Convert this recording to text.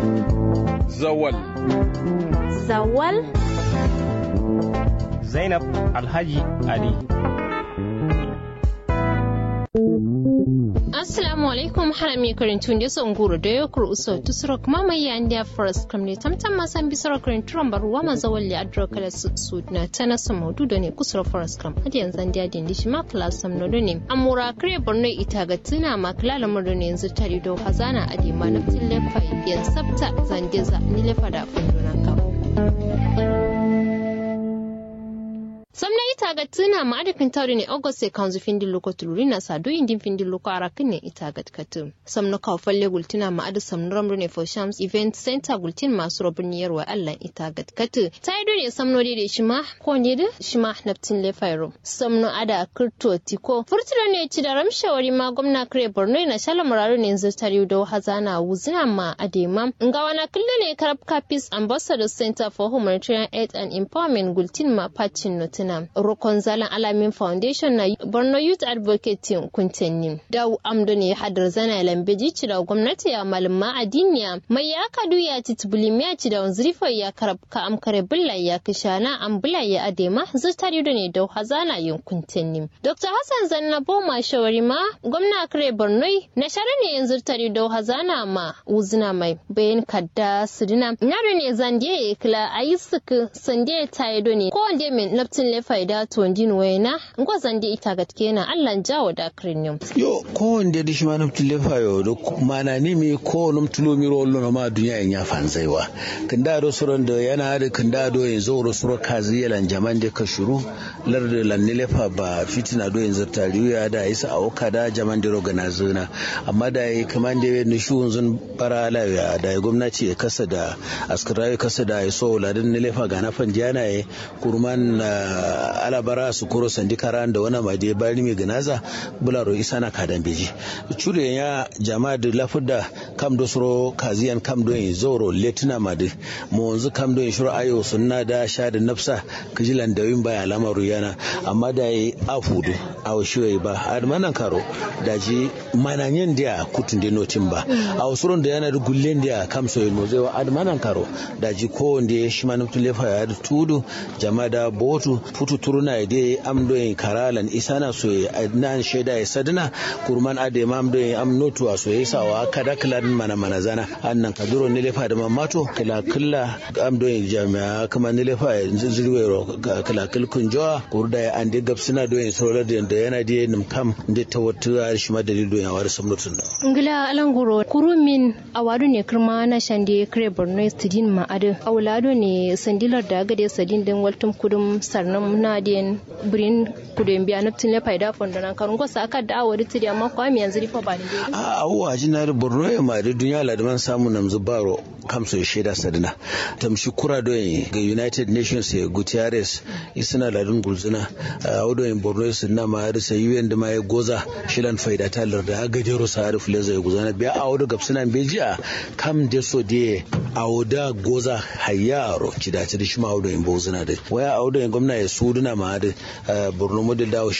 Zawal. Zawal. Zainab Alhaji Ali. assalamu alaikum harami karintun da son guru da yokur uso tusuro kuma mai ya ndiya forest kam ne tamtam masan bisoro karinturan baruwa maza walli adro kala su na tana sa maudu da ne kusuro forest kam hadi yanzu ndiya dindi shi ma kala sam no ne amura kare borno ita ga tuna ma kala lamar da ne yanzu tari do hazana adi ma na tille fai yan sabta zandeza ni lefa da funduna kawo samna ita ga tuna ma adakin tawri ne august sai kanzu findin loko tuluri na sadu indin findin loko arakin ne ita ga katu samna ka falle gultina ma adu samna ramru ne for shams event center gultin masu robin yarwa allah ita ga katu ta yi ne samno da shi ma ko ne da shi ma naftin le fairo samno ada kirto tiko furtura ne ci da ramshawari ma gwamna kare borno na shala muraru ne yanzu tare da hazana wuzina ma adema nga wana kullu ne karab kapis ambassador center for humanitarian aid and empowerment gultin ma pacin notina na rokon zalan alamin foundation na borno youth advocate kuntenni da amdo ne hadar zana lambeji ci da gwamnati ya malama adiniya mai ya kadu ya titbuli ya ci da wanzrifa ya karab ka amkare bulla ya kishana an bulla ya adema zutari da ne da hazana yin kuntenni dr hassan zanna boma shawari ma gwamna kare borno na share ne yanzu tari da hazana ma uzina mai bayan kadda sidina nyaro ne zandiye kila ayi suku sandiye tayido ne ko wanda min naftin le faida to ndin wayna ngo zandi ita gatke na Allah jawo da krinyum yo ko wanda da shi ma naftin le fayo do mana ni mi ko num tulo mi ro lo ma duniya en ya fanzaiwa kinda do suron da yana da kinda do yanzu ro suro kazi yalan jaman da ka shuru lar da lan ne lefa ba fitina do yanzu tariya da isa awoka da jaman da roga na zuna amma da yi kaman da ne shi wanzun bara lafiya da gwamnati ya kasa da askarawi kasa da ya so ladin ne lefa ga na fanjiyana ya kurman alabara su kuro sandikara da wani made bari mai ganaza bularo isa na kadan beji cure ya jama'a da lafuda kam do suro kaziyan kam do yin zoro letina made mu wanzu kam do yin shuru ayo sunna da sha da nafsa kijilan da yin baya lamaru yana amma da yi afudu awo shiwe ba admanan karo da ji mananyen da kutun da notin ba a wasuron da yana da gullen da kam so yin mozai wa admanan karo da ji ko wanda ya shi manufin lefa ya da tudu jama'a da botu futu turuna de am do en karalan isana so nan sheda e sadna kurman ade mam do am notu aso yesa wa kada klan mana mana zana annan kaduro ne lefa da mamato kala killa am do en jami'a kuma ne lefa zirwe ro kala kil kunjoa kurda ya ande gapsina do en solar da yana de nim kam de tawattu shi ma dalil do ya war samnutun da ngila alanguro kurumin awadu ne kirma na shande kre borno studin ma adu awlado ne sandilar da gade sadin din waltum kudum sarnam na den birin kudin biya na tin lefa da fondo nan karun gosa aka da awari tiri amma kwa mi yanzu rifa ba ni a awwa jinar borno ya ma da duniya ladman samu namzu baro kamso sheda sadina tamshi kura do ga united nations ya gutierrez isina ladun gulzuna a wado in borno su na ma har sai un da ma ya goza shilan faida talar da gajero sa har fuleza ya guzana biya a wado gapsina bejiya kam de so de a wada goza hayaro ci da ci shi ma wado in bozuna da waya a wado in gwamna ya suduna ma da borno model dawo